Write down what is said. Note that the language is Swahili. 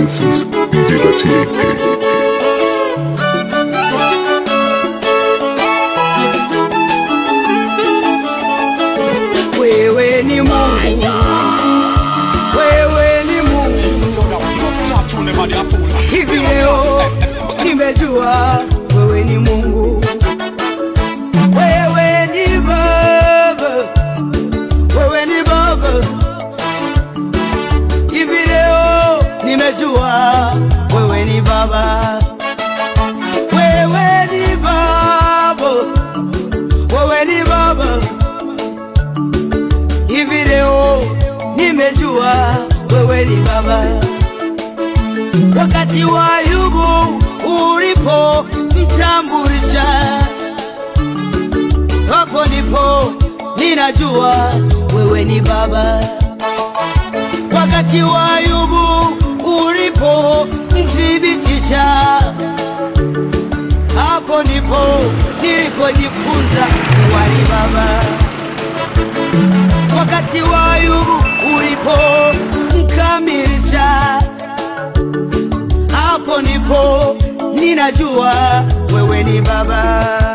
This is DJ TAK. Wewe ni Mungu, wewe ni Mungu. Hivi leo nimejua wewe ni Mungu, wewe ni Baba, wewe ni Baba. Hivi leo nimejua wewe ni Baba, wewe ni Baba, wewe ni Baba hivi leo nimejua wewe ni baba. Wakati wa Ayubu ulipo mtambulisha, hapo ndipo ninajua wewe ni baba. Wakati wa Ayubu ulipo mthibitisha, hapo ndipo nilipojifunza kuwa ni baba wakati wa Ayubu ulipo mkamilisha, hapo ndipo ninajua wewe ni baba.